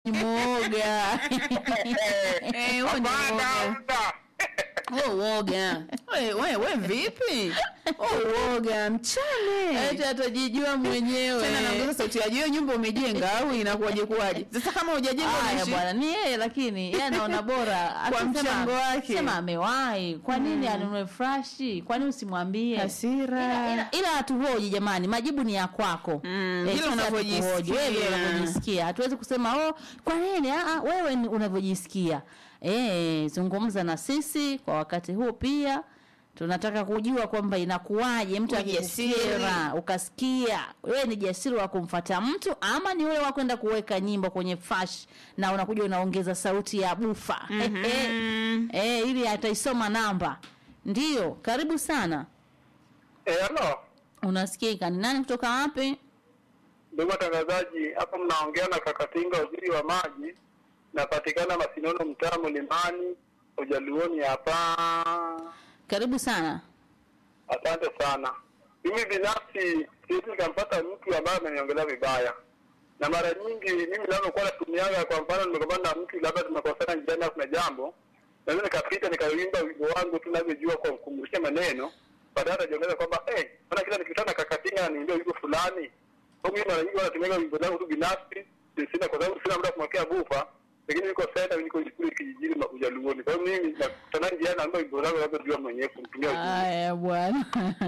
mwoga Eh, huo ni uoga. Huo uoga. We, we, we vipi? Huo uoga mchane. eti atajijua mwenyewe Tena naongeza sauti ya juu, nyumba umejenga au inakuwaje kuwaje? Sasa kama hujajenga Haya unaishi bwana, ni yeye lakini yeye anaona bora Kwa Akisema- mchango wake. Sema amewahi, kwa nini anunue frashi? Kwa nini usimwambie? hasira. Ila, ila, ila hatuhoji jamani, majibu ni ya kwako. Mm, Eh, vile sisi unavyojisikia. hatukuhoji, wewe vile unavyojisikia. Hatuwezi kusema oh, kwa nini? Ah, ah, wewe ni unavyojisikia. Eh, zungumza na sisi kwa wakati huu pia. Tunataka kujua kwamba inakuwaje mtu Ujasiri. akikukera ukasikia wewe ni jasiri wa kumfata mtu ama ni ule wa kwenda kuweka nyimbo kwenye fash na unakuja unaongeza sauti ya bufa Mhm. eh, ili ataisoma namba. Ndiyo, karibu sana. Eh, halo Unasikika? Ni nani kutoka wapi? ndugu watangazaji, hapa mnaongea na Kakatinga, waziri wa maji. Napatikana Masinono, mtaa Mlimani, Ujaluoni hapa. Karibu sana. Asante sana. Mimi binafsi siwezi nikampata mtu ambaye ameniongelea vibaya, na mara nyingi mimi ninavyokuwa natumiaga, kwa mfano nimegombana na mtu, labda tumekosana njiani au kuna jambo, naweza nikapita nikawimba wimbo wangu tu navyojua kwa kumrusha maneno, baadaye atajiongeza kwamba eh, mbona kila nikikutana na Kakatinga ananiimbia wimbo fulani. Kwa hiyo mimi mara nyingi huwa natumiaga wimbo zangu tu binafsi, sina kwa sababu sina muda wa kumwekea bufa, lakini niko senta, niko kule kijijini ma- Ujaluoni. Kwa hiyo mimi nakutana njiani naimba wimbo zangu navyojua mwenyewe kumtumia ujumbe. Haya bwana.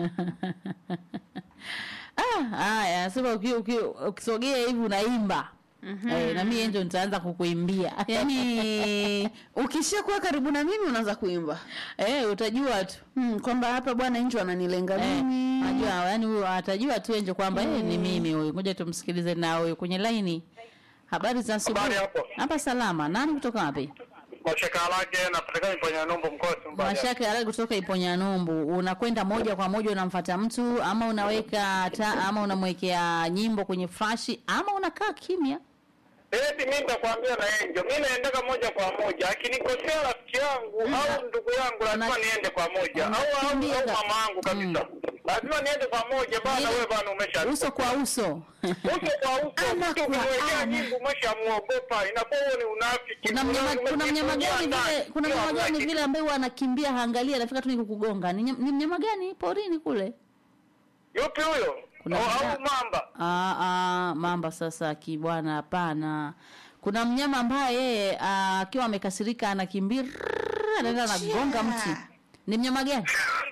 Ah, haya, sema uki- uki- ukisogea hivi unaimba. Eh, na mimi ndio nitaanza kukuimbia. Yaani ukishakuwa karibu na mimi unaanza kuimba. eh, utajua tu. Hmm, kwamba hapa bwana nje ananilenga Eh, mimi. Najua yani huyo atajua tu enje kwamba eh, ni mimi huyu. Ngoja tumsikilize na huyu kwenye laini. Habari za asubuhi. Habari hapo. Hapa salama. Nani kutoka wapi? Mashaka lake napatikana Iponya Numbu mkoa Sumba. Mashaka ya kutoka Iponya Numbu. Unakwenda moja kwa moja unamfuata mtu ama unaweka ta, ama unamwekea nyimbo kwenye flashi ama unakaa kimya? Eti mimi nitakwambia na Angel. Mimi naendeka moja kwa moja. Akinikosea rafiki yangu au ndugu yangu lazima Una- niende kwa moja. Au au, au unakimbia. mama yangu kabisa. Lazima niende kwa moja bana Ile- wewe bana umesha. Uso kwa uso. Uso kwa uso. Ana Mtu kwa kumwekea ana. nyimbo umeshamuogopa. Inakuwa huo ni unafiki. Kuna mnyama Ume- kuna mnyama umejifungia gani ndani. vile kuna Sio mnyama gani unafiki. vile ambaye huwa anakimbia haangalia anafika tu ni kukugonga. Ni, nyam- ni mnyama gani porini kule? Yupi huyo? Kuna Au mnyama- au mamba. Ah, ah, mamba sasa kibwana hapana. Kuna mnyama ambaye yeye ah, akiwa amekasirika anakimbia anaenda anagonga mti. Ni mnyama gani?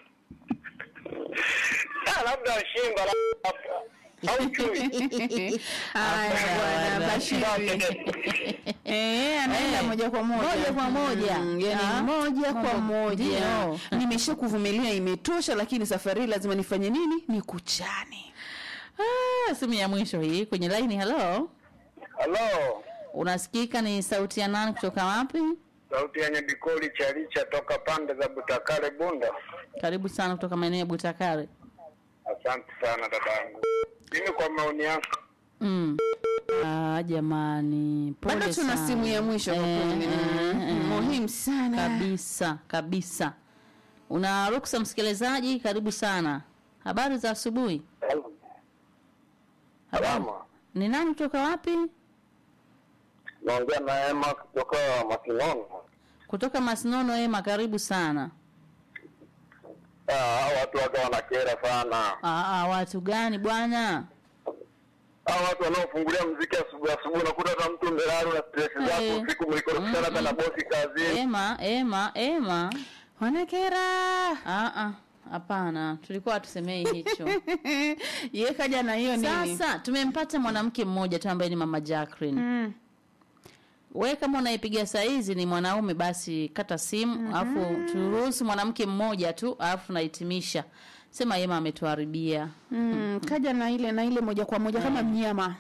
Ah, labda shimba labda. Au chui. Haya Hapana. bwana Bashiri. Eh, anaenda Eh, moja kwa moja. moja kwa moja. Mm, yani Ah, moja kwa mambo- moja. ndio. Nimesha kuvumilia imetosha, lakini safari hii lazima nifanye nini? Nikuchane. Ah, simu ya mwisho hii kwenye line. Hello, Hello. unasikika? Ni sauti ya nani kutoka wapi? Sauti yenye bikoli chalicha toka pande za Butakale Bunda. Karibu sana kutoka maeneo ya Butakare. Asante sana dadangu. Mimi kwa maoni yangu Mm. Ah, jamani, pole Bado tuna sana. simu ya mwisho kwa Eh, kweli. eh, Mm, eh. Muhimu sana. kabisa kabisa. Una ruksa msikilizaji, karibu sana. Habari za asubuhi. Habari. Salama. Ni nani kutoka wapi? naongea na Emma kutoka Masinono. Kutoka Masinono. Ema, karibu sana. Ah, hao watu waga wanakera sana. Ah, ah, watu gani bwana? Hao watu wanaofungulia mziki asubuhi asubuhi, unakuta hata mtu mbelaro na stress Eh. zako usiku, mlikorofishana hata na bosi kazini. Ema, Ema, Ema. Wanakera. Ah, ah, hapana, tulikuwa hatusemei hicho. Ye kaja na hiyo nini? Sasa tumempata mwanamke mmoja tu ambaye ni mama Jacqueline. Mm. We kama unaipiga saa hizi ni mwanaume, basi kata simu alafu turuhusu mwanamke mmoja tu, alafu tunahitimisha. Sema Ema ametuharibia. Mm, kaja na ile na ile moja kwa moja kama mnyama.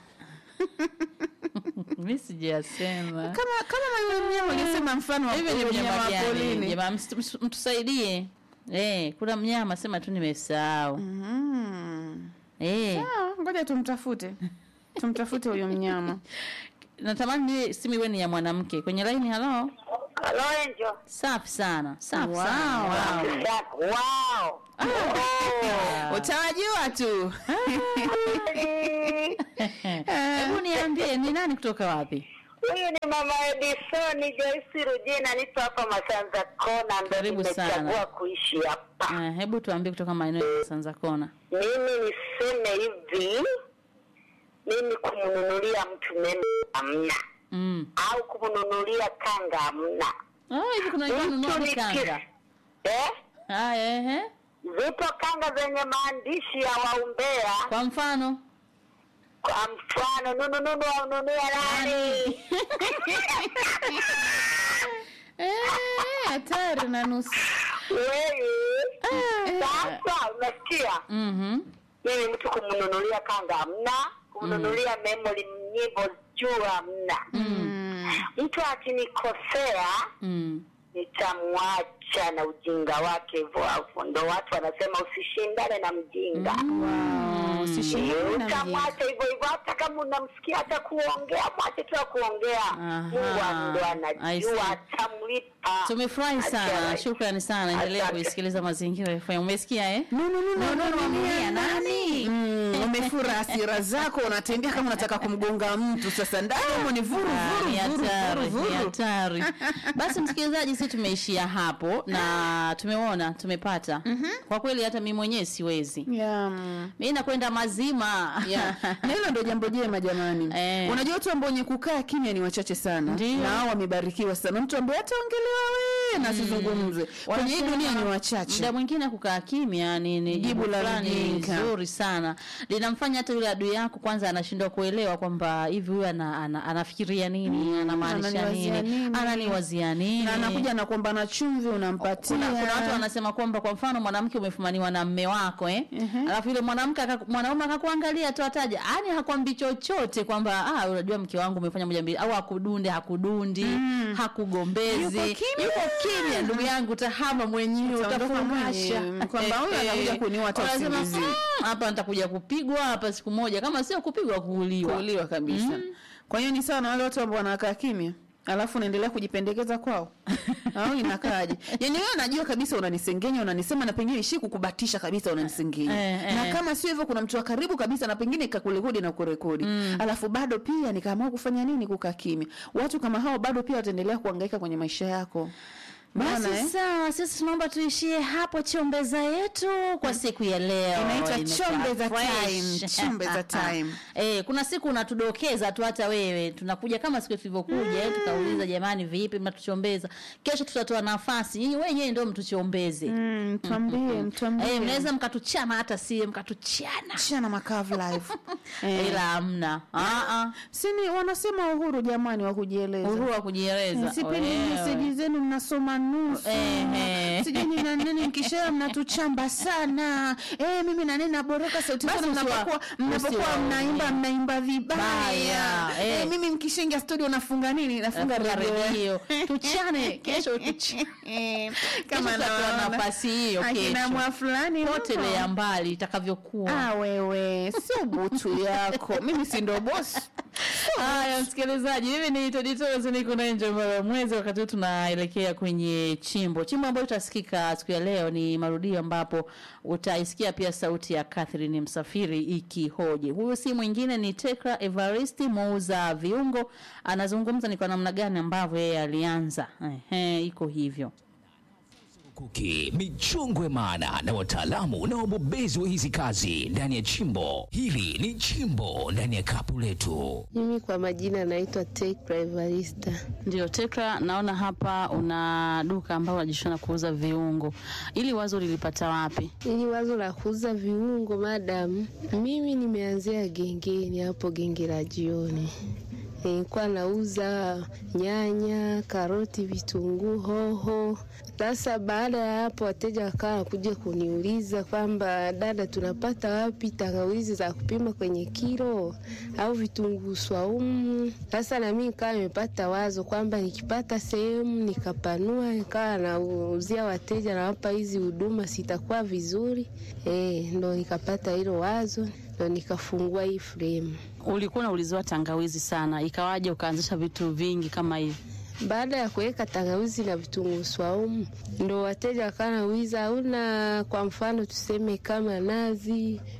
Mimi sijasema. Kama kama na yule mnyama ungesema mfano wa Hivi ni yule mnyama wa gani? polini. Jamaa msitu- msitu- mtusaidie. Eh, kuna mnyama sema tu nimesahau. Mm. Eh, Ah, ngoja tumtafute. Tumtafute huyo mnyama. natamani niwe simu iwe ni ya mwanamke. Kwenye line halo. Halo Angel. Safi sana. Safi Wow. sana. Wow. Wow. Ah. Utawajua tu. Hebu niambie ni nani kutoka wapi? Huyu ni mama Edisoni Joyce Rujina, nipo hapa Masanza Kona, ndo Karibu sana. nimechagua kuishi hapa. Eh, hebu tuambie kutoka maeneo ya Sanza Kona. Mimi niseme hivi, mimi kumnunulia mtu meme hamna, Mm. au kumnunulia kanga hamna. Oh, hivi kuna wengine wanunua Mtu hadi ni kanga. ki- eh? Haya, ehe. Zipo kanga zenye maandishi ya waumbea, Kwa mfano kwa mfano nunununu waununulia nani? Eh, hatari na nusu. Wewe sasa unasikia? mhm. mimi mtu kumnunulia kanga hamna, kumnunulia memory nyimbo juu hamna. Mtu akinikosea Mm. nitamwacha na ujinga wake hivyo hapo. Ndo watu wanasema usishindane na mjinga. Wow, usishindane na mjinga. Utamwacha hivyo hivyo, hata kama unamsikia hata kuongea, mwache tu kuongea. Aha. Mungu ndo I see. anajua, atamlipa. Tumefurahi sana, Achana. shukrani sana. Endelea Asante. kuisikiliza Mazingira FM. Umesikia eh? No, no, no, no, no, no, Mwambia nani? Mm, umefura hasira zako unatembea kama unataka kumgonga mtu sasa ndani humo ni vuru Ah, vuru ni vuru hatari, vuru ni vuru hatari. Basi msikilizaji, sisi tumeishia hapo na tumeona tumepata. Kwa kweli hata mimi mwenyewe siwezi. Yeah, mm. Mimi nakwenda mazima. Yeah. na hilo ndo jambo jema jamani Eh. unajua watu ambao wenye kukaa kimya ni wachache sana Ndio. na hao wamebarikiwa sana mtu ambaye ataongelewa we na asizungumze kwenye hii Wanasema dunia ni wachache Muda mwingine kukaa kimya ni, ni Jibu jibu la fulani mjinga. zuri sana, linamfanya hata yule adui yako kwanza anashindwa kuelewa kwamba hivi huyu ana, ana, anafikiria nini, anamaanisha ananiwazia nini, nini. ananiwazia nini na anakuja na kuomba na chumvi unampatia kuna, kuna watu wanasema kwamba kwa mfano mwanamke umefumaniwa na mme wako eh? alafu yule mwanamke aka- mwanaume akakuangalia tu ataja yani hakwambi chochote kwamba ah, unajua mke wangu umefanya moja mbili au hakudunde hakudundi hakugombezi Yuko kimya. yuko kimya ndugu yangu utahama mwenyewe Utaondoka utafungasha mwenyewe. Kwamba huyu Eh, anakuja kuniua hata wanasema, usingizi. "Mm, hapa nitakuja kupigwa hapa siku moja kama sio kupigwa kuuliwa kuuliwa kabisa kwa hiyo ni sawa na wale watu ambao wanakaa kimya alafu unaendelea kujipendekeza kwao au inakaaje yani wewe unajua kabisa unanisengenya unanisema na pengine ishi kukubatisha kabisa unanisengenya Eh, eh. na kama sio hivyo kuna mtu wa karibu kabisa na pengine ikakurekodi na kurekodi alafu bado pia nikaamua kufanya nini kukaa kimya watu kama hao bado pia wataendelea kuhangaika kwenye maisha yako basi Unaona, eh? sawa sisi tunaomba tuishie hapo chombeza yetu kwa siku ya leo Inaitwa Imekuwa chombeza fresh. time, chombeza time. eh, kuna siku unatudokeza tu hata wewe tunakuja kama siku tulivyokuja eh, tukauliza jamani vipi mnatuchombeza kesho tutatoa nafasi nyinyi wenyewe ndio mtuchombeze Mm, mtuambie mtuambie eh, mnaweza mkatuchana hata sie mkatuchana Chana makavu live eh. ila hamna Ah, ah. sini wanasema uhuru jamani wa kujieleza uhuru wa kujieleza sipendi Wewe. meseji zenu mnasoma nusu Ehe. sijui ni na nini mkishea mnatuchamba sana eh, mimi na nini naboroka sauti Basi zenu usiwa- mnapokuwa mnapokuwa usiwaone. mnaimba mnaimba vibaya Baya, eh. eh, mimi mkishaingia studio nafunga nini nafunga Nafunga redio redio. Tuchane, kesho tuchane. Eh, Kama nawaona. tutatoa nafasi hiyo akina kesho. mwa fulani potelea mbali itakavyokuwa ah, wewe sio butu yako mimi si ndo bosi haya msikilizaji mimi ni toditozo niko na nje mara mwezi wakati huu tunaelekea kwenye chimbo chimbo ambayo itasikika siku ya leo ni marudio ambapo utaisikia pia sauti ya catherine msafiri ikihoji huyu si mwingine ni tekra evaristi muuza viungo anazungumza ni kwa namna gani ambavyo yeye alianza Ehe, iko hivyo Kuki, michongwe maana na wataalamu na wabobezi wa hizi kazi ndani ya chimbo. Hili ni chimbo ndani ya kapu letu. Mimi kwa majina naitwa Tekra Evarista. Ndio Tekra, naona hapa una duka ambao unajishona kuuza viungo. Ili wazo lilipata wapi? Ili wazo la kuuza viungo madam, mimi nimeanzia gengeni hapo genge la jioni. Nilikuwa nauza nyanya, karoti, vitunguu, hoho. Sasa baada ya hapo, wateja wakawa wanakuja kuniuliza kwamba dada, tunapata wapi tangawizi za kupima kwenye kilo au vitunguu swaumu? Sasa na mimi nikawa nimepata wazo kwamba nikipata sehemu nikapanua, nikawa nauzia wateja, nawapa hizi huduma, sitakuwa vizuri eh? Ndo nikapata hilo wazo, ndo nikafungua hii frame. Ulikuwa unauliziwa tangawizi sana, ikawaje ukaanzisha vitu vingi kama hivi? Baada ya kuweka tangawizi na vitunguu swaumu, ndo wateja wakawa nauliza, hauna kwa mfano tuseme kama nazi,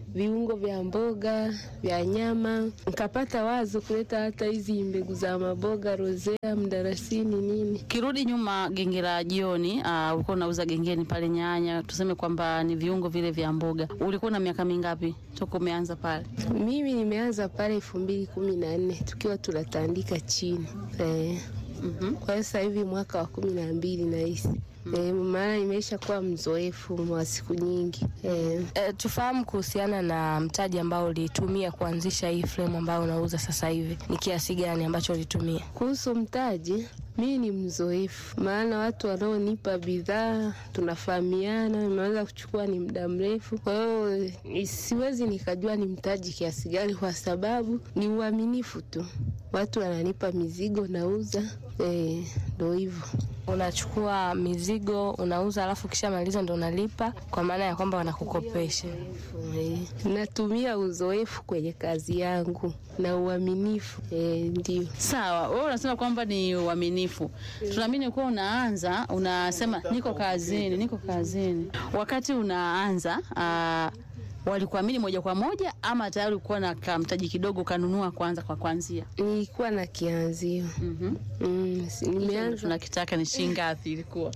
viungo vya mboga vya nyama. Nikapata wazo kuleta hata hizi mbegu za maboga, rozea, mdarasini, nini. Kirudi nyuma, genge la jioni, uh, ulikuwa unauza gengeni pale nyanya, tuseme kwamba ni viungo vile vya mboga. Ulikuwa na miaka mingapi toka umeanza pale? Mimi nimeanza pale elfu mbili kumi na nne tukiwa tunatandika chini eh. Mhm. Kwa hiyo sasa hivi mwaka wa kumi na mbili nahisi eh, maana nimeisha kuwa mzoefu wa siku nyingi eh. E, tufahamu kuhusiana na mtaji ambao ulitumia kuanzisha hii frame ambayo unauza sasa hivi, ni kiasi gani ambacho ulitumia? Kuhusu mtaji, mimi ni mzoefu, maana watu wanaonipa bidhaa tunafahamiana, nimeweza kuchukua ni muda mrefu. Kwa hiyo ni- siwezi nikajua ni mtaji kiasi gani, kwa sababu ni uaminifu tu. Watu wananipa mizigo, nauza, eh, ndo hivyo. Unachukua mizigo unauza, alafu ukishamaliza ndo unalipa, kwa maana ya kwamba wanakukopesha. Eh, natumia uzoefu kwenye kazi yangu na uaminifu, eh, ndio. Sawa, wewe unasema kwamba ni uaminifu. Tunaamini kuwa unaanza unasema niko kazini, niko kazini. Wakati unaanza uh, walikuamini moja kwa moja ama tayari ulikuwa na kamtaji kidogo kanunua kwanza kwa kwanzia? Nilikuwa na kianzio Mhm. mm, si- nimeanza Tunakitaka ni shilingi ngapi ilikuwa?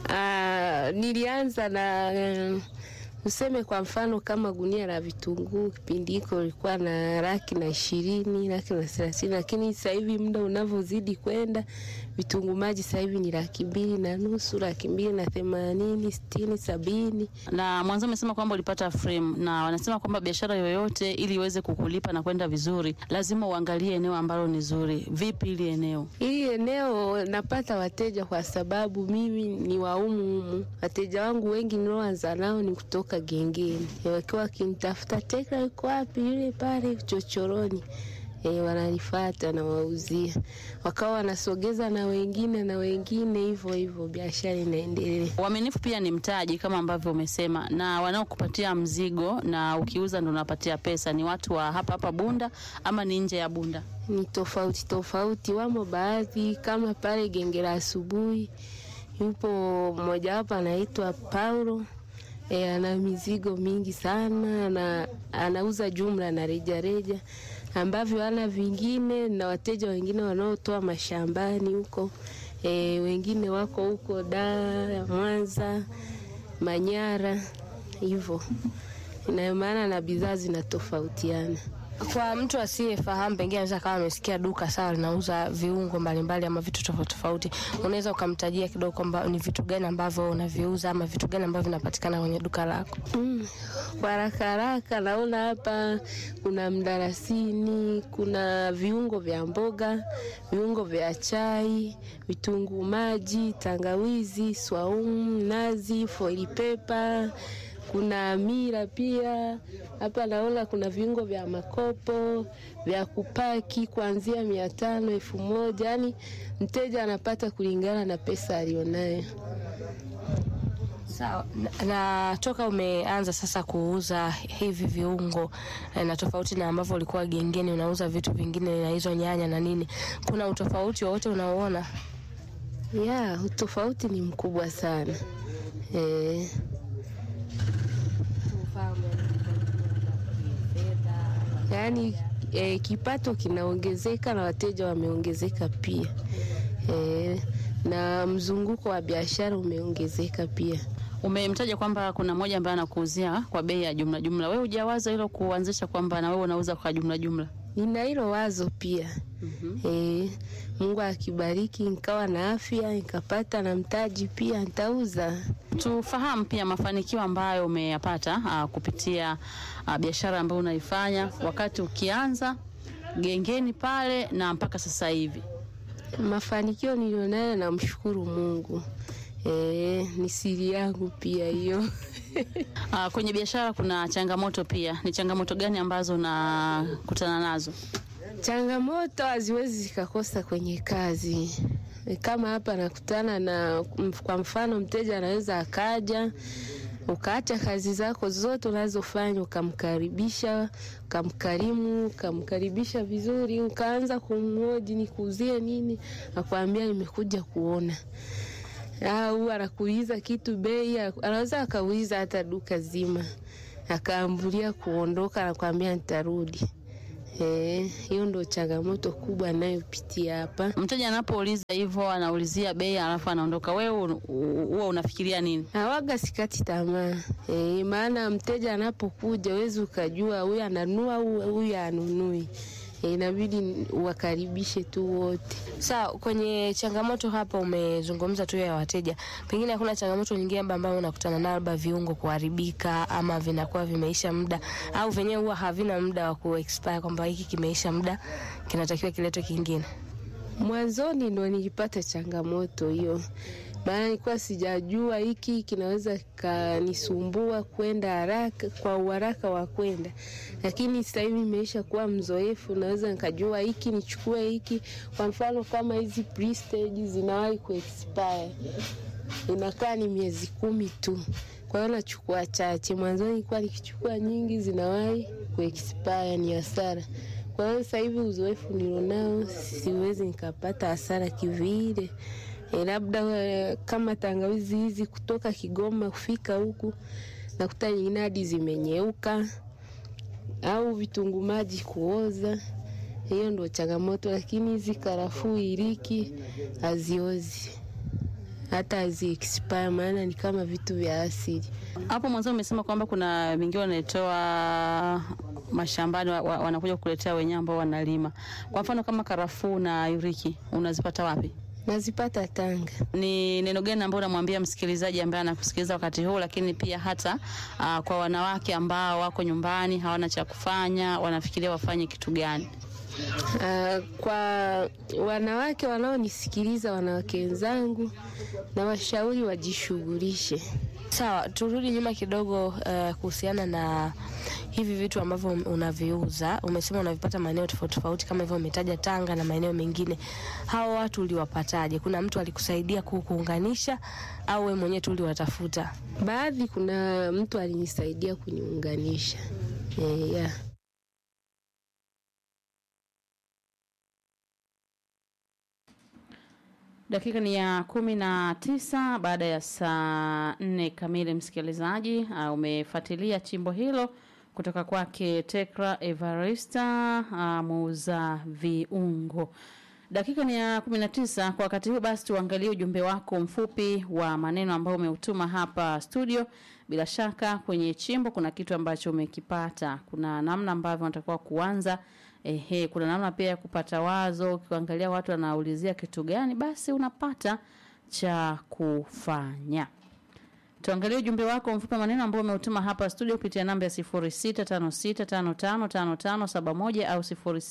Ah, nilianza na eh, useme kwa mfano kama gunia la vitunguu kipindi hiko ilikuwa na laki na ishirini laki na thelathini lakini sasa hivi muda unavyozidi kwenda vitunguu maji sasa hivi ni laki mbili na nusu laki mbili na themanini sitini sabini Na mwanzo umesema kwamba ulipata frame na wanasema kwamba biashara yoyote ili iweze kukulipa na kwenda vizuri lazima uangalie eneo ambalo ni zuri. Vipi ili eneo? Hili eneo napata wateja kwa sababu mimi ni wa humu humu. Wateja wangu wengi nilioanza nao ni kutoka gengeni, Eh, wakiwa wakinitafuta Tekla yuko wapi, yule pale chochoroni E, wananifata na wauzia, wakawa wanasogeza na wengine na wengine, hivyo hivyo biashara inaendelea. Uaminifu pia ni mtaji kama ambavyo umesema, na wanaokupatia mzigo na ukiuza ndo unapatia pesa ni watu wa hapa hapa Bunda ama ni nje ya Bunda? ni tofauti tofauti. Wamo baadhi kama pale genge la asubuhi, yupo mmoja wapo anaitwa Paulo e, ana mizigo mingi sana na anauza jumla na rejareja ambavyo ana vingine, na wateja wengine wanaotoa mashambani huko e, wengine wako huko Dar, Mwanza, Manyara hivyo, ina maana na bidhaa zinatofautiana. Kwa mtu asiyefahamu, pengine anaweza kama amesikia duka sawa linauza viungo mbalimbali ama vitu tofauti tofauti, unaweza ukamtajia kidogo kwamba ni vitu gani ambavyo unaviuza ama vitu gani ambavyo vinapatikana kwenye duka lako? Mm, kwa haraka haraka naona hapa kuna mdarasini, kuna viungo vya mboga, viungo vya chai, vitunguu maji, tangawizi, swaumu, nazi, foili pepa, kuna mira pia. Hapa naona kuna viungo vya makopo vya kupaki kuanzia mia tano elfu moja yani mteja anapata kulingana na pesa alionayo. Sawa. Na, na toka umeanza sasa kuuza hivi viungo eh, na tofauti na ambavyo ulikuwa gengeni unauza vitu vingine na hizo nyanya na nini, kuna utofauti wowote unaoona? Ya, utofauti ni mkubwa sana eh. Yaani eh, kipato kinaongezeka na wateja wameongezeka pia eh, na mzunguko wa biashara umeongezeka pia. Umemtaja kwamba kuna mmoja ambaye anakuuzia kwa bei ya jumla jumla. Wewe hujawaza hilo kuanzisha kwamba na wewe unauza kwa jumla jumla? Nina hilo wazo pia eh, Mungu akibariki nikawa na afya nikapata na mtaji pia nitauza. Tufahamu pia mafanikio ambayo umeyapata ah, kupitia ah, biashara ambayo unaifanya wakati ukianza gengeni pale na mpaka sasa hivi. Mafanikio nilionayo namshukuru Mungu. E, ni siri yangu pia hiyo. Ah, kwenye biashara kuna changamoto pia. Ni changamoto gani ambazo unakutana nazo? Changamoto haziwezi zikakosa kwenye kazi. E, Kama hapa nakutana na mf- kwa mfano mteja anaweza akaja ukaacha kazi zako zote unazofanya ukamkaribisha, ukamkarimu, ukamkaribisha vizuri, ukaanza kumhoji nikuuzie nini, akwambia nimekuja kuona au anakuuliza kitu bei, anaweza akauliza hata duka zima akaambulia kuondoka na kuambia nitarudi. Eh, hiyo ndo changamoto kubwa nayopitia hapa. Mteja anapouliza hivyo, anaulizia bei alafu anaondoka, wewe u- u- huwa unafikiria nini? Hawaga sikati tamaa e, maana mteja anapokuja wezi ukajua huyu ananua au huyu anunui. E, inabidi uwakaribishe tu wote. Sawa, kwenye changamoto hapa umezungumza tu ya wateja, pengine hakuna changamoto nyingine labda ambayo unakutana nayo, labda viungo kuharibika ama vinakuwa vimeisha muda au venyewe huwa havina muda wa kuexpire, kwamba hiki kimeisha muda kinatakiwa kiletwe kingine? Mwanzoni ndo nilipata changamoto hiyo, maana nilikuwa sijajua hiki kinaweza kanisumbua kwenda haraka kwa uharaka wa kwenda, lakini sasa hivi nimeisha kuwa mzoefu, naweza nikajua hiki nichukue hiki. Kwa mfano kama hizi prestige zinawahi kuexpire, inakaa ni miezi kumi tu, kwa hiyo nachukua chache. Mwanzoni nilikuwa nikichukua nyingi, zinawahi kuexpire, ni hasara. Kwa hiyo sasa hivi uzoefu nilionao, siwezi nikapata hasara kivile. E, labda eh, kama tangawizi hizi kutoka Kigoma kufika huku nakuta nyingine hadi zimenyeuka au vitunguu maji kuoza. Hiyo ndo changamoto, lakini hizi karafuu, iliki haziozi hata hazi expire, maana ni kama vitu vya asili. Hapo mwanzo umesema kwamba kuna vingine wanatoa mashambani wa, wa, wanakuja kukuletea wenyewe ambao wanalima. Kwa mfano kama karafuu na yuriki unazipata wapi? Nazipata Tanga. Ni neno gani ambao unamwambia msikilizaji ambaye anakusikiliza wakati huu, lakini pia hata uh, kwa wanawake ambao wako nyumbani hawana cha kufanya, wanafikiria wafanye kitu gani? Ah, kwa wanawake wanaonisikiliza, wanawake wenzangu, na washauri wajishughulishe. Sawa, turudi nyuma kidogo uh, kuhusiana na hivi vitu ambavyo unaviuza. Umesema unavipata maeneo tofauti tofauti, kama hivyo umetaja Tanga na maeneo mengine. Hao watu uliwapataje? Kuna mtu alikusaidia ku- kuunganisha au wewe mwenyewe tu uliwatafuta? Baadhi kuna mtu alinisaidia kuniunganisha. Eh, yeah. Dakika ni ya kumi na tisa baada ya saa nne kamili. Msikilizaji, uh, umefuatilia chimbo hilo kutoka kwake Tekra Evarista, uh, muuza viungo. Dakika ni ya kumi na tisa kwa wakati huu. Basi tuangalie ujumbe wako mfupi wa maneno ambao umeutuma hapa studio. Bila shaka kwenye chimbo kuna kitu ambacho umekipata, kuna namna ambavyo unatakiwa kuanza Ehe, kuna namna pia ya kupata wazo. Ukiangalia watu wanaulizia kitu gani, basi unapata cha kufanya. Tuangalie ujumbe wako mfupi maneno ambao umeutuma hapa studio kupitia namba ya 0656555571 au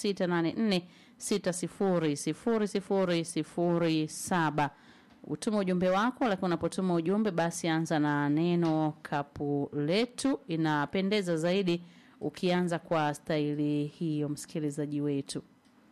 0684600007. Utuma ujumbe wako, lakini unapotuma ujumbe basi anza na neno kapu letu. Inapendeza zaidi ukianza kwa staili hiyo, msikilizaji wetu.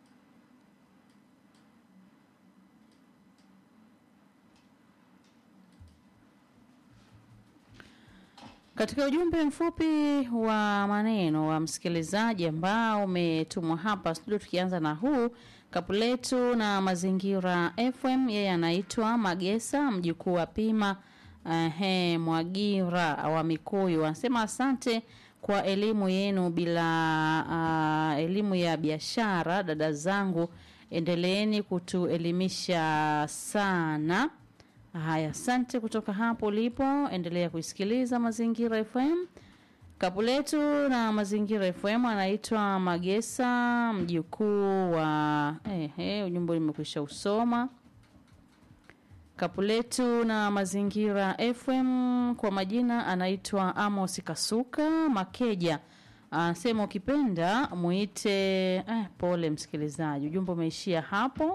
Katika ujumbe mfupi wa maneno wa msikilizaji ambao umetumwa hapa studio, tukianza na huu kapu letu na mazingira FM. Yeye anaitwa Magesa, mjukuu wa Pima ehe, Mwagira wa Mikuyu, anasema asante kwa elimu yenu bila uh, elimu ya biashara. Dada zangu, endeleeni kutuelimisha sana. Haya, asante kutoka hapo ulipo, endelea kuisikiliza Mazingira FM. Kapu letu na Mazingira FM anaitwa Magesa, mjukuu wa ehe, ujumbe nimekwisha usoma. Kapu letu na Mazingira FM kwa majina anaitwa Amos Kasuka Makeja. Anasema ukipenda muite eh, pole msikilizaji, ujumbe umeishia hapo.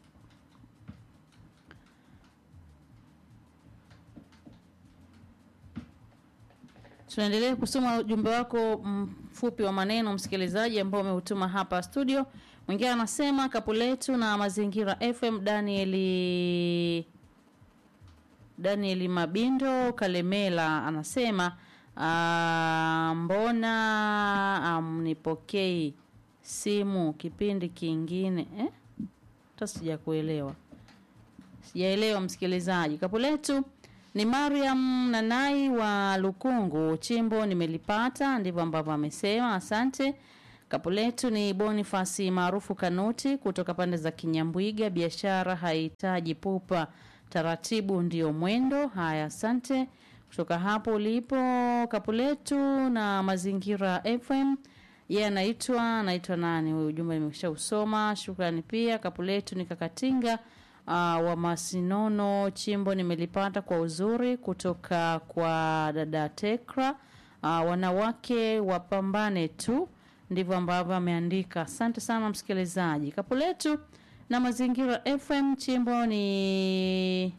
Tunaendelea kusoma ujumbe wako mfupi wa maneno msikilizaji, ambao umeutuma hapa studio. Mwingine anasema kapu letu na Mazingira FM, Danieli Danieli Mabindo Kalemela anasema aa, mbona amnipokei simu kipindi kingine eh? Hata sijakuelewa, sijaelewa msikilizaji. Kapu letu Ni Mariam Nanai wa Lukungu, chimbo nimelipata, ndivyo ambavyo amesema. Asante. Kapu letu ni Bonifasi maarufu Kanuti kutoka pande za Kinyambwiga. Biashara haihitaji pupa, taratibu ndio mwendo. Haya, asante kutoka hapo ulipo. Kapu letu na Mazingira FM yeye anaitwa anaitwa nani huyu? Ujumbe nimesha usoma, shukrani pia. Kapu letu ni Kakatinga uh, wa Masinono, chimbo nimelipata kwa uzuri kutoka kwa dada Tekra. Uh, wanawake wapambane tu, ndivyo ambavyo ameandika. Asante sana msikilizaji. Kapu letu na Mazingira FM, chimbo ni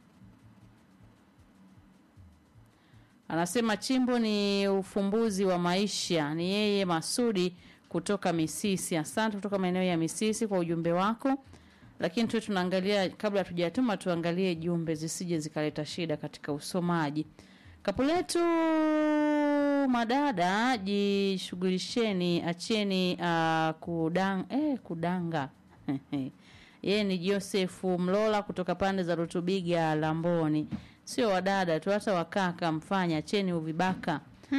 Anasema chimbo ni ufumbuzi wa maisha. Ni yeye Masudi kutoka Misisi. Asante kutoka maeneo ya Misisi kwa ujumbe wako, lakini tu tunaangalia, kabla hatujatuma, tuangalie jumbe zisije zikaleta shida katika usomaji. Kapu letu madada, jishughulisheni, acheni uh, kudang, eh, kudanga yeye ni Josefu Mlola kutoka pande za Rutubiga Lamboni. Sio wadada tu, hata wakaka mfanya, acheni uvibaka.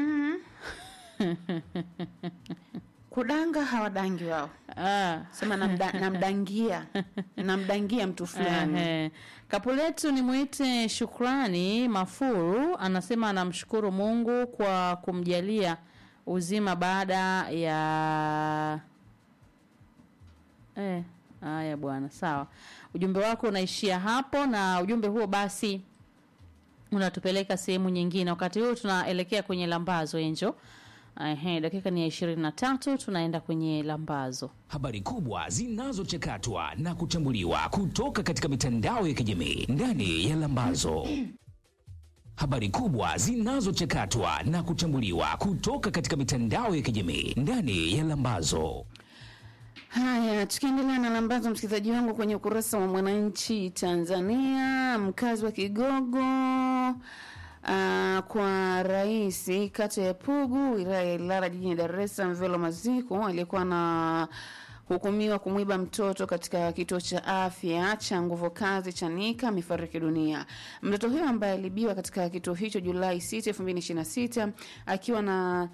Kudanga hawadangi wao, Ah. sema namda, namdangia namdangia mtu fulani. Ehe. Kapu letu ni mwite Shukrani Mafuru anasema anamshukuru Mungu kwa kumjalia uzima baada ya eh, haya bwana, sawa. Ujumbe wako unaishia hapo, na ujumbe huo basi unatupeleka sehemu nyingine. Wakati huu tunaelekea kwenye lambazo Enjo. Ehe, dakika ni ya ishirini na tatu tunaenda kwenye lambazo. Habari kubwa zinazochakatwa na kuchambuliwa kutoka katika mitandao ya kijamii ndani ya Lambazo. Habari kubwa zinazochakatwa na kuchambuliwa kutoka katika mitandao ya kijamii ndani ya Lambazo. Haya, tukiendelea na lambazo, msikilizaji wangu, kwenye ukurasa wa Mwananchi Tanzania, mkazi wa Kigogo Uh, kwa rais kata ya Pugu wilaya ya Ilala jijini Dar es Salaam Velo Maziko aliyekuwa na hukumiwa kumwiba mtoto katika kituo cha afya cha nguvu kazi Chanika amefariki dunia. Mtoto huyo ambaye alibiwa katika kituo hicho Julai 6, 2026 akiwa na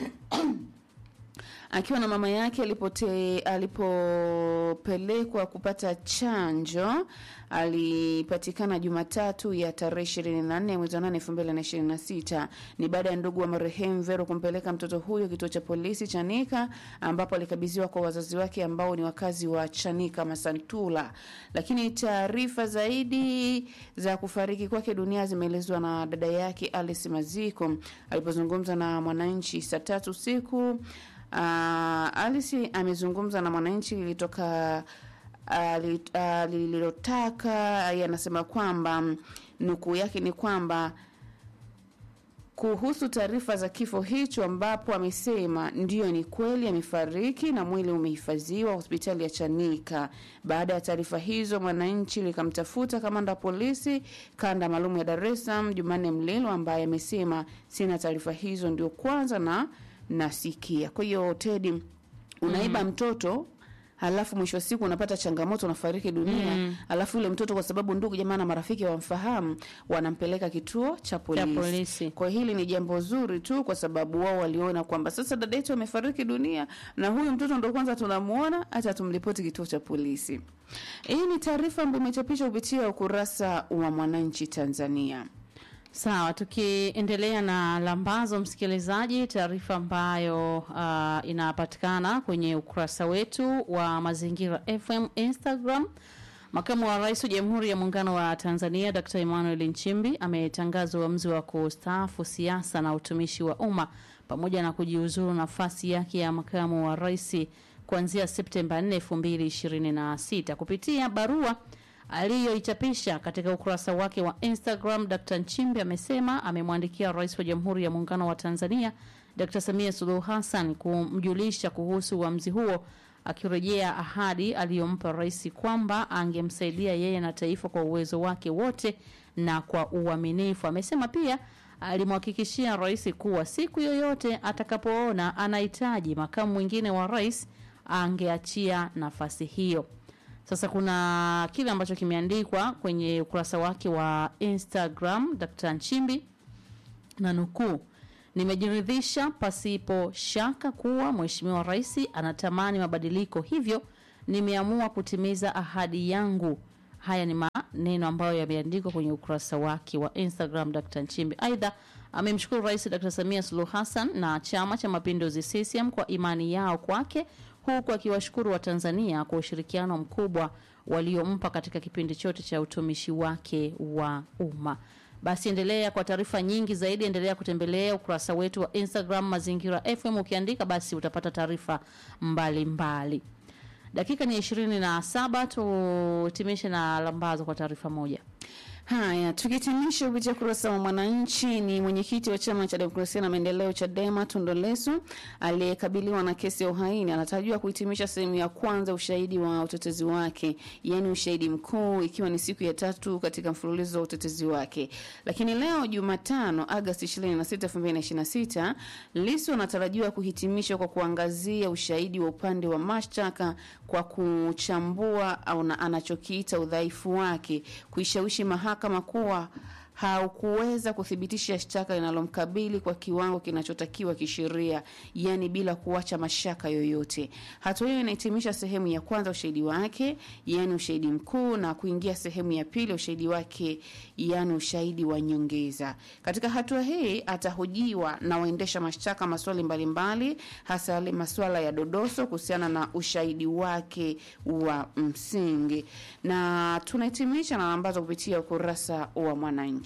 akiwa na mama yake alipote alipopelekwa kupata chanjo alipatikana Jumatatu ya tarehe 24 mwezi wa 8 2026. Ni baada ya ndugu wa marehemu Vero kumpeleka mtoto huyo kituo cha polisi Chanika, ambapo alikabidhiwa kwa wazazi wake ambao ni wakazi wa Chanika Masantula. Lakini taarifa zaidi za kufariki kwake dunia zimeelezwa na dada yake Alice Maziko alipozungumza na Mwananchi saa tatu usiku. Uh, Alice amezungumza na Mwananchi lilitoka ali- ah, lililotaka yeye anasema kwamba mm, nukuu yake ni kwamba kuhusu taarifa za kifo hicho ambapo amesema ndiyo ni kweli amefariki na mwili umehifadhiwa hospitali ya Chanika. Baada ya taarifa hizo, Mwananchi likamtafuta kamanda wa polisi kanda maalum ya Dar es Salaam Jumanne Mlilo ambaye amesema sina taarifa hizo, ndio kwanza na nasikia. Kwa hiyo Tedi, unaiba mtoto halafu mwisho wa siku unapata changamoto unafariki dunia mm. Alafu yule mtoto kwa sababu ndugu jamaa na marafiki wamfahamu, wanampeleka kituo cha polisi. polisi. Kwa hili ni jambo zuri tu, kwa sababu wao waliona kwamba sasa dada yetu amefariki dunia na huyu mtoto ndo kwanza tunamuona, hata tumripoti kituo cha polisi. Hii ni taarifa ambayo imechapishwa kupitia ukurasa wa Mwananchi Tanzania. Sawa, tukiendelea na lambazo, msikilizaji, taarifa ambayo uh, inapatikana kwenye ukurasa wetu wa Mazingira FM Instagram. Makamu wa Rais wa Jamhuri ya Muungano wa Tanzania Dr. Emmanuel Nchimbi ametangaza uamuzi wa kustaafu siasa na utumishi wa umma pamoja na kujiuzuru nafasi yake ya makamu wa rais kuanzia Septemba 4, 2026 kupitia barua aliyoichapisha katika ukurasa wake wa Instagram, Dr. Nchimbi amesema amemwandikia Rais wa Jamhuri ya Muungano wa Tanzania Dr. Samia Suluhu Hassan kumjulisha kuhusu uamuzi huo, akirejea ahadi aliyompa rais kwamba angemsaidia yeye na taifa kwa uwezo wake wote na kwa uaminifu. Amesema pia alimhakikishia rais kuwa siku yoyote atakapoona anahitaji makamu mwingine wa rais angeachia nafasi hiyo. Sasa kuna kile ambacho kimeandikwa kwenye ukurasa wake wa Instagram Dr. Nchimbi na nukuu, nimejiridhisha pasipo shaka kuwa Mheshimiwa Rais anatamani mabadiliko, hivyo nimeamua kutimiza ahadi yangu. Haya ni maneno ambayo yameandikwa kwenye ukurasa wake wa Instagram Dr. Nchimbi. Aidha, amemshukuru Rais Dr. Samia Suluhu Hassan na Chama cha Mapinduzi CCM kwa imani yao kwake, huku akiwashukuru Watanzania kwa ushirikiano mkubwa waliompa katika kipindi chote cha utumishi wake wa umma. Basi endelea kwa taarifa nyingi zaidi, endelea kutembelea ukurasa wetu wa Instagram Mazingira FM. Ukiandika basi utapata taarifa mbalimbali. Dakika ni ishirini na saba, tuhitimishe na lambazo kwa taarifa moja. Haya, tukihitimisha kupitia kurasa wa Mwananchi, ni mwenyekiti wa chama cha demokrasia na maendeleo CHADEMA Tundu Lissu aliyekabiliwa na kesi ya uhaini anatarajiwa kuhitimisha sehemu ya kwanza ushahidi wa utetezi wake, yaani ushahidi mkuu, ikiwa ni siku ya tatu katika mfululizo wa utetezi wake. Lakini leo Jumatano, Agosti 26, 2026, Lissu anatarajiwa kuhitimishwa kwa kuangazia ushahidi wa upande wa mashtaka kwa kuchambua au na anachokiita udhaifu wake, kuishawishi mahakama kuwa haukuweza kuthibitisha shtaka linalomkabili kwa kiwango kinachotakiwa kisheria, yani bila kuacha mashaka yoyote. Hatua hiyo inahitimisha sehemu ya kwanza ushahidi wake, yani ushahidi mkuu, na kuingia sehemu ya pili ushahidi wake, yani ushahidi wa nyongeza. Katika hatua hii atahojiwa na waendesha mashtaka maswali mbalimbali, hasa yale masuala ya dodoso kuhusiana na ushahidi wake wa msingi, na tunahitimisha na ambazo kupitia ukurasa wa Mwananchi.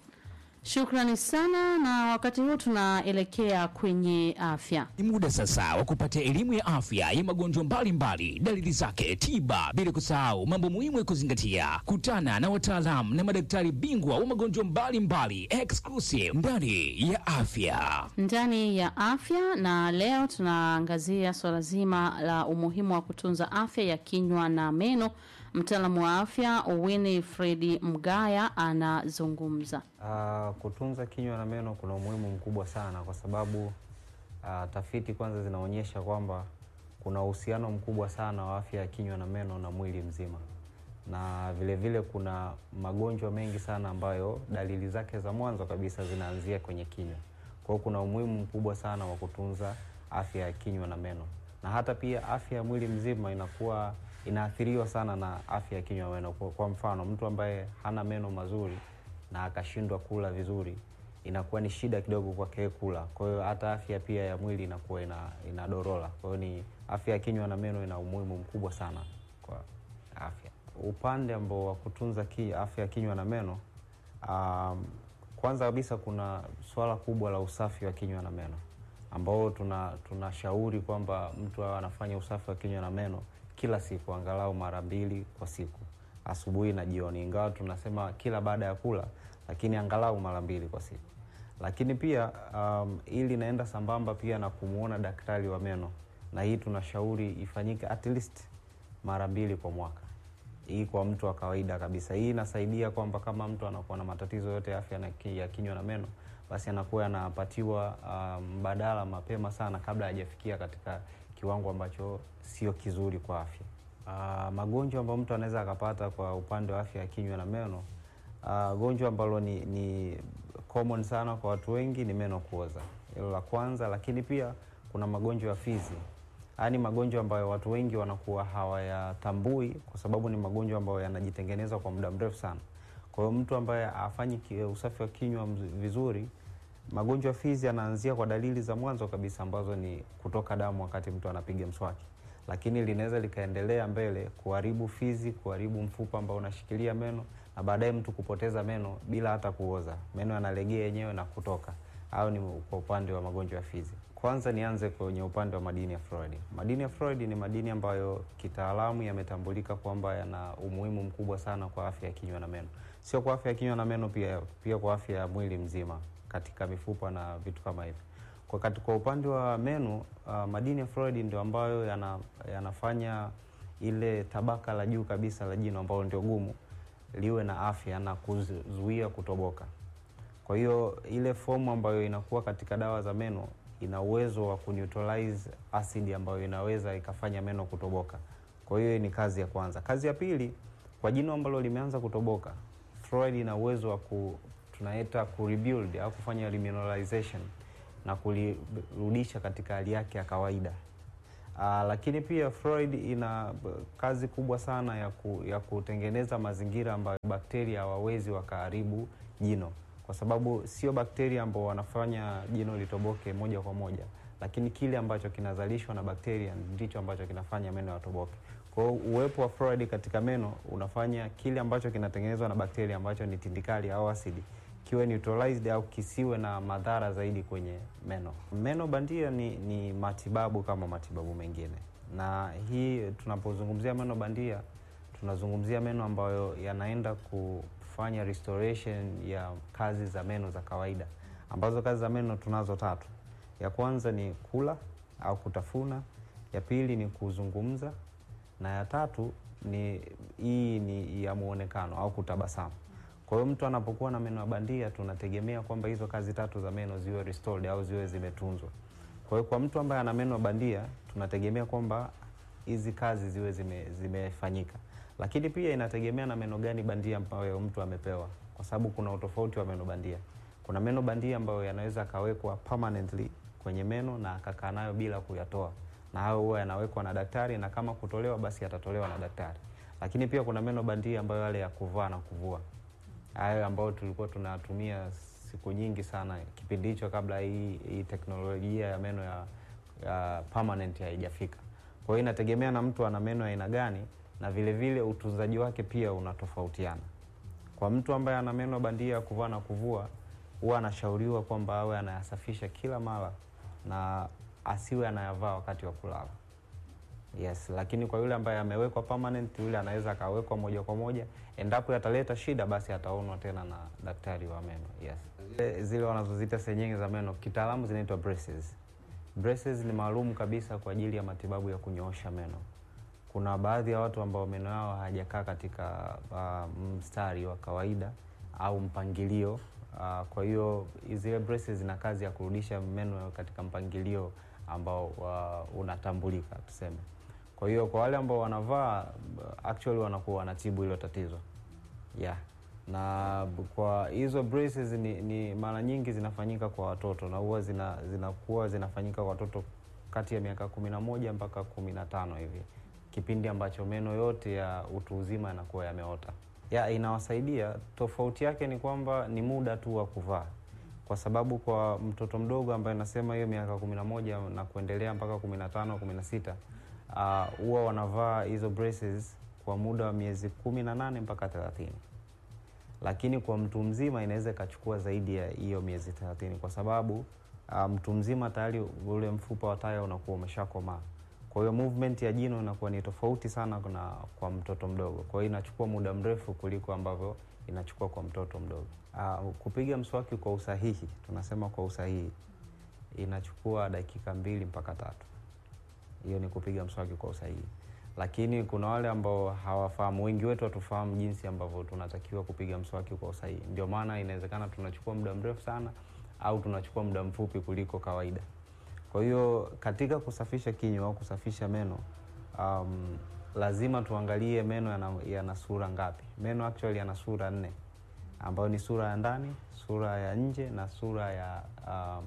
Shukrani sana, na wakati huu tunaelekea kwenye afya. Ni muda sasa wa kupata elimu ya afya ya magonjwa mbalimbali, dalili zake, tiba, bila kusahau mambo muhimu ya kuzingatia. Kutana na wataalamu na madaktari bingwa wa magonjwa mbalimbali exclusive ndani ya afya. ndani ya afya na leo tunaangazia swala zima la umuhimu wa kutunza afya ya kinywa na meno. Mtaalamu wa afya Winifred Mgaya anazungumza. Uh, kutunza kinywa na meno kuna umuhimu mkubwa sana kwa sababu uh, tafiti kwanza zinaonyesha kwamba kuna uhusiano mkubwa sana wa afya ya kinywa na meno na mwili mzima, na vile vile kuna magonjwa mengi sana ambayo dalili zake za mwanzo kabisa zinaanzia kwenye kinywa. Kwa hiyo kuna umuhimu mkubwa sana wa kutunza afya ya kinywa na meno, na hata pia afya ya mwili mzima inakuwa inaathiriwa sana na afya ya kinywa na meno. Kwa, kwa mfano mtu ambaye hana meno mazuri na akashindwa kula vizuri inakuwa ni shida kidogo kwake kula. Kwa hiyo hata afya pia ya mwili inakuwa ina, inadorola. Kwa hiyo ni afya ya kinywa na meno ina umuhimu mkubwa sana kwa afya. Upande ambao wa kutunza ki, afya ya kinywa na meno um, kwanza kabisa kuna swala kubwa la usafi wa kinywa na meno ambao tuna tunashauri kwamba mtu awe anafanya usafi wa kinywa na meno kila siku angalau mara mbili kwa siku asubuhi na jioni, ingawa tunasema kila baada ya kula, lakini angalau mara mbili kwa siku. Lakini pia um, ili inaenda sambamba pia na kumwona daktari wa meno, na hii tunashauri ifanyike at least mara mbili kwa mwaka, hii kwa mtu wa kawaida kabisa. Hii inasaidia kwamba kama mtu anakuwa na matatizo yote ya afya na ki- ya kinywa na meno, basi anakuwa anapatiwa um, mbadala mapema sana kabla hajafikia katika kiwango ambacho sio kizuri kwa afya. Uh, magonjwa ambayo mtu anaweza akapata kwa upande wa afya ya kinywa na meno uh, gonjwa ambalo ni, ni common sana kwa watu wengi ni meno kuoza, hilo la kwanza. Lakini pia kuna magonjwa ya fizi. Haya ni magonjwa ambayo watu wengi wanakuwa hawayatambui kwa sababu ni magonjwa ambayo yanajitengeneza kwa muda mrefu sana. Kwa hiyo mtu ambaye afanyi ki- usafi wa kinywa mz- vizuri magonjwa ya fizi yanaanzia kwa dalili za mwanzo kabisa ambazo ni kutoka damu wakati mtu anapiga mswaki, lakini linaweza likaendelea mbele kuharibu fizi, kuharibu mfupa ambao unashikilia meno na baadaye mtu kupoteza meno bila hata kuoza, meno yanalegea yenyewe na kutoka. Au ni kwa upande wa magonjwa ya fizi. Kwanza nianze kwenye upande wa madini ya fluoride. Madini ya fluoride ni madini ambayo kitaalamu yametambulika kwamba yana umuhimu mkubwa sana kwa afya ya kinywa na meno, sio kwa afya ya kinywa na meno pia, pia kwa afya ya mwili mzima katika mifupa na vitu kama hivyo. Kwa, kati- kwa upande wa meno uh, madini ya fluoride ndio ambayo yana, yanafanya ile tabaka la juu kabisa la jino ambalo ndio gumu liwe na afya na kuzuia kutoboka. Kwa hiyo ile fomu ambayo inakuwa katika dawa za meno ina uwezo wa kuneutralize acid ambayo inaweza ikafanya meno kutoboka. Kwa hiyo ni kazi ya kwanza. Kazi ya pili, kwa jino ambalo limeanza kutoboka, fluoride ina uwezo wa ku tunaita ku rebuild au kufanya remineralization na kulirudisha katika hali yake ya kawaida. Uh, lakini pia fluoride ina b- kazi kubwa sana ya, ku, ya kutengeneza mazingira ambayo bakteria hawawezi wakaharibu jino, kwa sababu sio bakteria ambao wanafanya jino litoboke moja kwa moja, lakini kile ambacho kinazalishwa na bakteria ndicho ambacho kinafanya meno yatoboke. Kwa hiyo uwepo wa fluoride katika meno unafanya kile ambacho kinatengenezwa na bakteria ambacho ni tindikali au asidi kiwe neutralized au kisiwe na madhara zaidi kwenye meno. Meno bandia ni, ni matibabu kama matibabu mengine, na hii tunapozungumzia meno bandia tunazungumzia meno ambayo yanaenda kufanya restoration ya kazi za meno za kawaida, ambazo kazi za meno tunazo tatu. Ya kwanza ni kula au kutafuna, ya pili ni kuzungumza, na ya tatu ni hii ni ya muonekano au kutabasamu. Kwa hiyo mtu anapokuwa na meno ya bandia, tunategemea kwamba hizo kazi tatu za meno ziwe restored au ziwe zimetunzwa. Kwa hiyo kwa mtu ambaye ana meno ya bandia, tunategemea kwamba hizi kazi ziwe zime, zimefanyika, lakini pia inategemea na meno gani bandia ambayo mtu amepewa, kwa sababu kuna utofauti wa meno bandia. Kuna meno bandia ambayo yanaweza akawekwa permanently kwenye meno na akakaa nayo bila kuyatoa, na hayo huwa yanawekwa na daktari, na kama kutolewa basi yatatolewa na daktari. Lakini pia kuna meno bandia ambayo yale ya kuvaa na kuvua hayo ambayo tulikuwa tunatumia siku nyingi sana kipindi hicho kabla hii, hii teknolojia ya meno ya, ya permanent haijafika. Kwa hiyo inategemea na mtu ana meno ya aina gani, na vile vile utunzaji wake pia unatofautiana. Kwa mtu ambaye ana meno bandia ya kuvaa na kuvua, huwa anashauriwa kwamba awe anayasafisha kila mara na asiwe anayavaa wakati wa kulala. Yes, lakini kwa yule ambaye amewekwa permanent, yule anaweza akawekwa moja kwa moja. Endapo yataleta shida, basi ataonwa tena na daktari wa meno. Yes, zile, zile wanazoziita senyenge za meno kitaalamu zinaitwa braces. Braces ni maalum kabisa kwa ajili ya matibabu ya kunyoosha meno. Kuna baadhi ya watu ambao meno yao hayajakaa katika uh, mstari wa kawaida au mpangilio uh, kwa hiyo zile braces zina kazi ya kurudisha meno katika mpangilio ambao uh, unatambulika tuseme. Kwa hiyo kwa wale ambao wanavaa actually wanakuwa wanatibu hilo tatizo yeah. Na b- kwa hizo braces ni, ni mara nyingi zinafanyika kwa watoto na huwa zina, zinakuwa zinafanyika kwa watoto kati ya miaka kumi na moja mpaka kumi na tano hivi, kipindi ambacho meno yote ya utu uzima yanakuwa yameota. Ya, inawasaidia. Tofauti yake ni kwamba ni muda tu wa kuvaa, kwa sababu kwa mtoto mdogo ambaye nasema hiyo miaka kumi na moja na kuendelea mpaka kumi na tano kumi na sita huwa wanavaa hizo braces kwa muda wa miezi kumi na nane mpaka thelathini lakini kwa mtu mzima inaweza ikachukua zaidi ya hiyo miezi thelathini kwa sababu uh, mtu mzima tayari ule mfupa wa taya unakuwa umeshakomaa. Kwa hiyo movement ya jino inakuwa ni tofauti sana na kwa mtoto mdogo, kwa hiyo inachukua muda mrefu kuliko ambavyo inachukua kwa mtoto mdogo. Uh, kupiga mswaki kwa usahihi, tunasema kwa usahihi, inachukua dakika mbili mpaka tatu. Hiyo ni kupiga mswaki kwa usahihi, lakini kuna wale ambao hawafahamu. Wengi wetu hatufahamu jinsi ambavyo tunatakiwa kupiga mswaki kwa usahihi, ndio maana inawezekana tunachukua muda mrefu sana au tunachukua muda mfupi kuliko kawaida. Kwa hiyo katika kusafisha kinywa au kusafisha meno um, lazima tuangalie meno yana, yana sura ngapi. Meno actually yana sura nne ambayo ni sura ya ndani, sura ya nje na sura ya uh,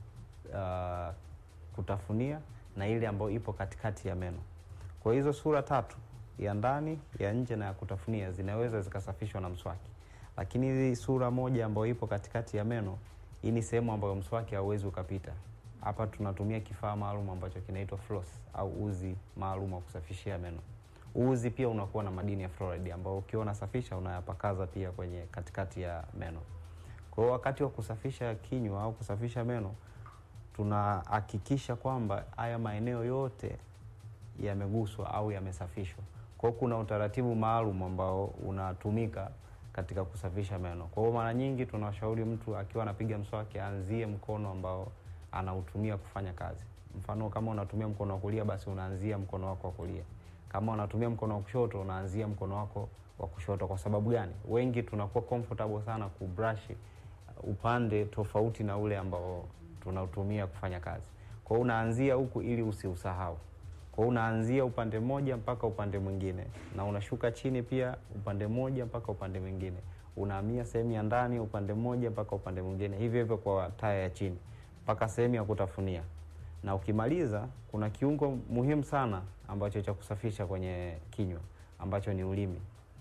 uh, kutafunia na ile ambayo ipo katikati ya meno. Kwa hizo sura tatu, ya ndani, ya nje na ya kutafunia, zinaweza zikasafishwa na mswaki, lakini hii sura moja ambayo ipo katikati ya meno, hii ni sehemu ambayo mswaki hauwezi ukapita. Hapa tunatumia kifaa maalum ambacho kinaitwa floss au uzi maalum wa kusafishia meno. Uzi pia unakuwa na madini ya fluoride ambao ukiwa unasafisha unayapakaza pia kwenye katikati ya meno. Kwa hiyo wakati wa kusafisha kinywa au kusafisha meno tunahakikisha kwamba haya maeneo yote yameguswa au yamesafishwa. Kwa hiyo kuna utaratibu maalum ambao unatumika katika kusafisha meno. Kwa hiyo mara nyingi tunawashauri mtu akiwa anapiga mswaki aanzie mkono ambao anautumia kufanya kazi. Mfano, kama unatumia mkono wa kulia, basi unaanzia mkono wako wa kulia. Kama unatumia mkono wa kushoto, unaanzia mkono wako wa kushoto. Kwa sababu gani? Wengi tunakuwa comfortable sana kubrush upande tofauti na ule ambao tunautumia kufanya kazi. Kwa hiyo unaanzia huku ili usiusahau. Kwa hiyo unaanzia upande mmoja mpaka upande mwingine, na unashuka chini pia upande mmoja mpaka upande mwingine, unahamia sehemu ya ndani upande mmoja mpaka upande mwingine, hivyo hivyo kwa taya ya chini mpaka sehemu ya kutafunia. Na ukimaliza, kuna kiungo muhimu sana ambacho cha kusafisha kwenye kinywa ambacho ni ulimi.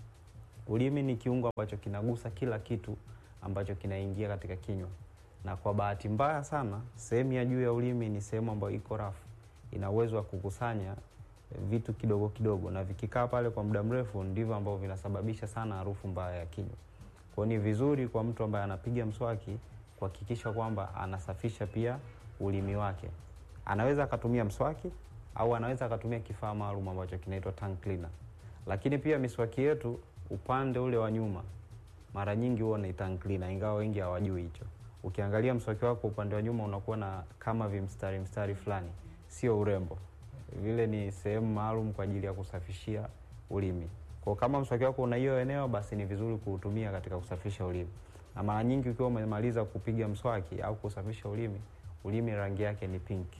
Ulimi ni kiungo ambacho kinagusa kila kitu ambacho kinaingia katika kinywa, na kwa bahati mbaya sana, sehemu ya juu ya ulimi ni sehemu ambayo iko rafu, ina uwezo wa kukusanya vitu kidogo kidogo, na vikikaa pale kwa muda mrefu ndivyo ambavyo vinasababisha sana harufu mbaya ya kinywa. Kwa hiyo ni vizuri kwa mtu ambaye anapiga mswaki kuhakikisha kwamba anasafisha pia ulimi wake. Anaweza akatumia mswaki au anaweza akatumia kifaa maalum ambacho kinaitwa tongue cleaner. Lakini pia miswaki yetu upande ule wa nyuma mara nyingi huwa ni tongue cleaner, ingawa wengi hawajui hicho. Ukiangalia mswaki wako upande wa nyuma unakuwa na kama vimstari mstari fulani, sio urembo, vile ni sehemu maalum kwa ajili ya kusafishia ulimi. Kwa kama mswaki wako una hiyo eneo, basi ni vizuri kuutumia katika kusafisha ulimi. Na mara nyingi ukiwa umemaliza kupiga mswaki au kusafisha ulimi, ulimi rangi yake ni pinki,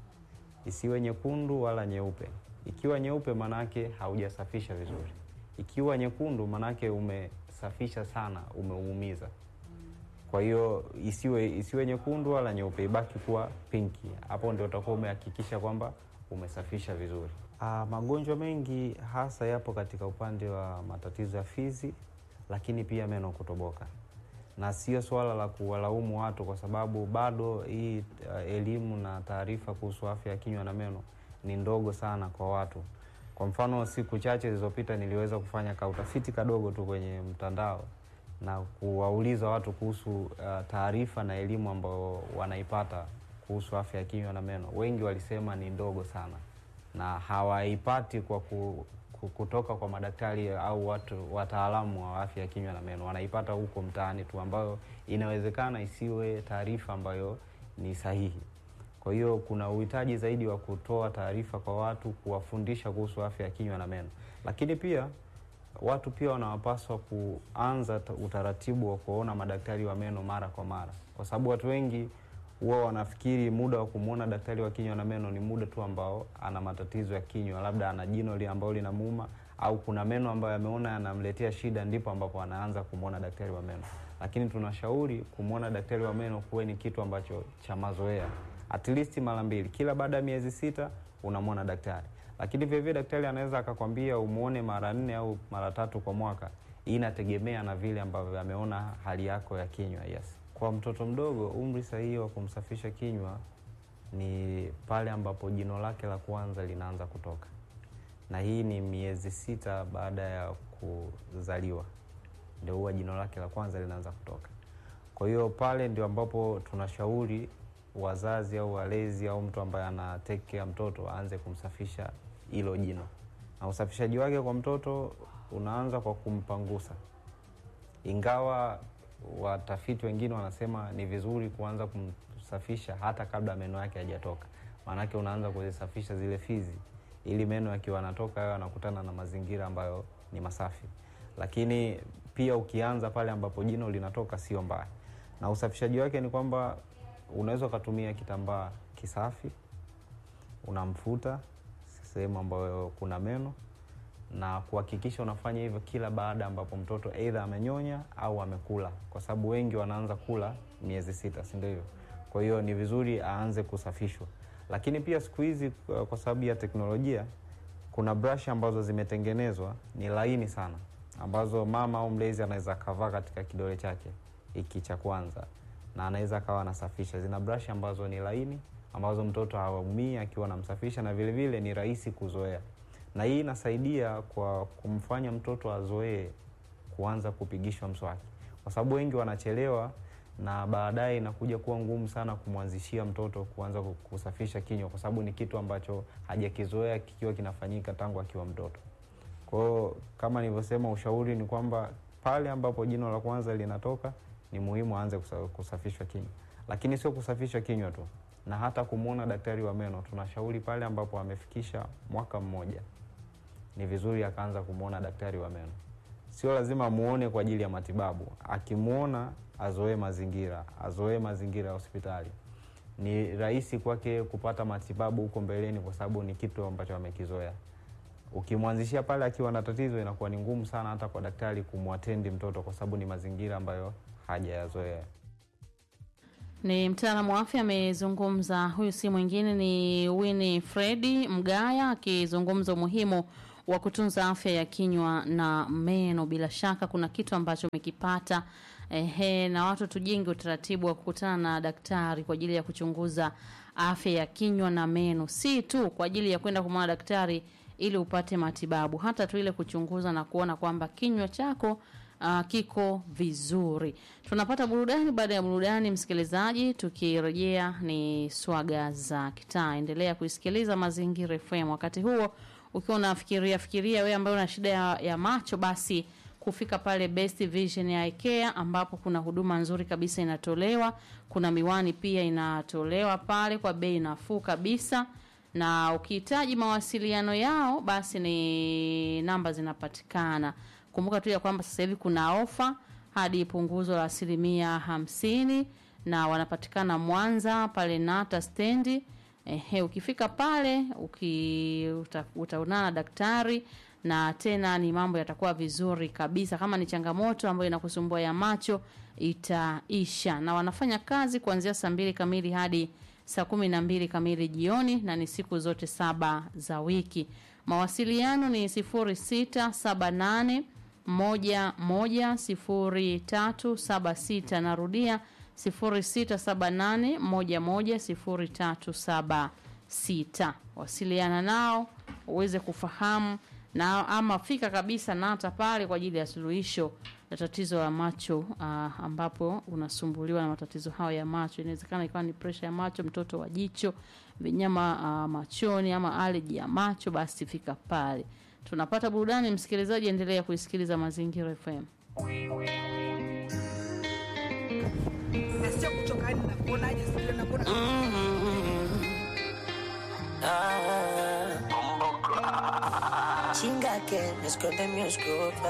isiwe nyekundu wala nyeupe. Ikiwa nyeupe, manake haujasafisha vizuri. Ikiwa nyekundu, manake umesafisha sana, umeumiza. Kwa hiyo isiwe isiwe nyekundu wala nyeupe, ibaki kuwa pinki. Hapo ndio utakuwa umehakikisha kwamba umesafisha vizuri. Ah, magonjwa mengi hasa yapo katika upande wa matatizo ya fizi, lakini pia meno kutoboka, na sio swala la kuwalaumu watu, kwa sababu bado hii uh, elimu na taarifa kuhusu afya ya kinywa na meno ni ndogo sana kwa watu. Kwa mfano, siku chache zilizopita niliweza kufanya ka utafiti kadogo tu kwenye mtandao na kuwauliza watu kuhusu uh, taarifa na elimu ambayo wanaipata kuhusu afya ya kinywa na meno. Wengi walisema ni ndogo sana na hawaipati kwa ku, ku, kutoka kwa madaktari au watu wataalamu wa afya ya kinywa na meno, wanaipata huko mtaani tu, ambayo inawezekana isiwe taarifa ambayo ni sahihi. Kwa hiyo kuna uhitaji zaidi wa kutoa taarifa kwa watu, kuwafundisha kuhusu afya ya kinywa na meno, lakini pia watu pia wanawapaswa kuanza ta- utaratibu wa kuona madaktari wa meno mara kwa mara, kwa sababu watu wengi huwa wanafikiri muda wa kumwona daktari wa kinywa na meno ni muda tu ambao ana matatizo ya kinywa, labda ana jino li ambalo linamuuma au kuna meno ambayo ameona yanamletea shida, ndipo ambapo anaanza kumwona daktari wa meno. Lakini tunashauri kumwona daktari wa meno kuwe ni kitu ambacho cha mazoea, at least mara mbili kila baada ya miezi sita unamwona daktari. Lakini vilevile daktari anaweza akakwambia umwone mara nne au mara tatu kwa mwaka. Hii inategemea na vile ambavyo ameona hali yako ya kinywa. Yes, kwa mtoto mdogo umri sahihi wa kumsafisha kinywa ni pale ambapo jino lake la kwanza linaanza kutoka, na hii ni miezi sita baada ya kuzaliwa, ndio huwa jino lake la kwanza linaanza kutoka. Kwa hiyo pale ndio ambapo tunashauri wazazi au walezi au mtu ambaye ana take care mtoto aanze kumsafisha hilo jino, na usafishaji wake kwa mtoto unaanza kwa kumpangusa, ingawa watafiti wengine wanasema ni vizuri kuanza kumsafisha hata kabla meno yake hajatoka, maanake unaanza kuzisafisha zile fizi ili meno yakiwa yanatoka yawe yanakutana na mazingira ambayo ni masafi. Lakini pia ukianza pale ambapo jino linatoka sio mbaya, na usafishaji wake ni kwamba unaweza ukatumia kitambaa kisafi, unamfuta sehemu ambayo kuna meno na kuhakikisha unafanya hivyo kila baada ambapo mtoto aidha amenyonya au amekula, kwa sababu wengi wanaanza kula miezi sita, si ndio hivyo? Kwa hiyo ni vizuri aanze kusafishwa, lakini pia siku hizi uh, kwa sababu ya teknolojia kuna brush ambazo zimetengenezwa ni laini sana, ambazo mama au mlezi anaweza akavaa katika kidole chake hiki cha kwanza na anaweza akawa anasafisha. Zina brush ambazo ni laini, ambazo mtoto hawaumii akiwa anamsafisha, na vile vile ni rahisi kuzoea, na hii inasaidia kwa kumfanya mtoto azoee kuanza kupigishwa mswaki, kwa sababu wengi wanachelewa na baadaye inakuja kuwa ngumu sana kumwanzishia mtoto kuanza kusafisha kinywa, kwa sababu ni kitu ambacho hajakizoea kikiwa kinafanyika tangu akiwa mtoto. Kwa hiyo kama nilivyosema, ushauri ni kwamba pale ambapo jino la kwanza linatoka ni muhimu aanze kusa- kusafishwa kinywa, lakini sio kusafishwa kinywa tu, na hata kumwona daktari wa meno. Tunashauri pale ambapo amefikisha mwaka mmoja, ni vizuri akaanza kumwona daktari wa meno. Sio lazima muone kwa ajili ya matibabu, akimwona azoee mazingira, azoee mazingira ya hospitali. ni rahisi kwake kupata matibabu huko mbeleni, kwa sababu ni kitu ambacho amekizoea. Ukimwanzishia pale akiwa na tatizo, inakuwa ni ngumu sana hata kwa daktari kumwatendi mtoto, kwa sababu ni mazingira ambayo hajayazoea. Ni mtaalamu wa afya amezungumza. Huyu si mwingine ni Winnie Fredi Mgaya akizungumza umuhimu wa kutunza afya ya kinywa na meno. Bila shaka kuna kitu ambacho umekipata ehe, na watu tujenge utaratibu wa kukutana na daktari kwa ajili ya kuchunguza afya ya kinywa na meno, si tu kwa ajili ya kwenda kumwona daktari ili upate matibabu, hata tu ile kuchunguza na kuona kwamba kinywa chako uh, kiko vizuri. Tunapata burudani. Baada ya burudani, msikilizaji, tukirejea ni swaga za kitaa. Endelea kuisikiliza Mazingira FM. Wakati huo ukiwa unafikiria fikiria wewe ambaye una shida ya, ya macho, basi kufika pale Best Vision ya IKEA ambapo kuna huduma nzuri kabisa inatolewa. Kuna miwani pia inatolewa pale kwa bei nafuu kabisa na ukihitaji mawasiliano yao basi ni namba zinapatikana. Kumbuka tu ya kwamba sasa hivi kuna ofa hadi punguzo la asilimia hamsini na wanapatikana Mwanza pale Nata stendi. Ehe, ukifika pale uki, uta, utaonana na daktari na tena ni mambo yatakuwa vizuri kabisa. Kama ni changamoto ambayo inakusumbua ya macho itaisha, na wanafanya kazi kuanzia saa mbili kamili hadi saa kumi na mbili kamili jioni na ni siku zote saba za wiki. Mawasiliano ni sifuri sita saba nane moja moja sifuri tatu saba sita. Narudia sifuri sita saba nane moja moja sifuri tatu saba sita. Wasiliana nao uweze kufahamu na ama fika kabisa Nata pale kwa ajili ya suluhisho la tatizo la macho uh, ambapo unasumbuliwa na matatizo hayo ya macho. Inawezekana ikawa ni presha ya macho, mtoto wa jicho, vinyama uh, machoni ama aleji ya macho, basi fika pale. Tunapata burudani, msikilizaji, endelea kuisikiliza Mazingira FM. Chinga que me esconde mi oscuro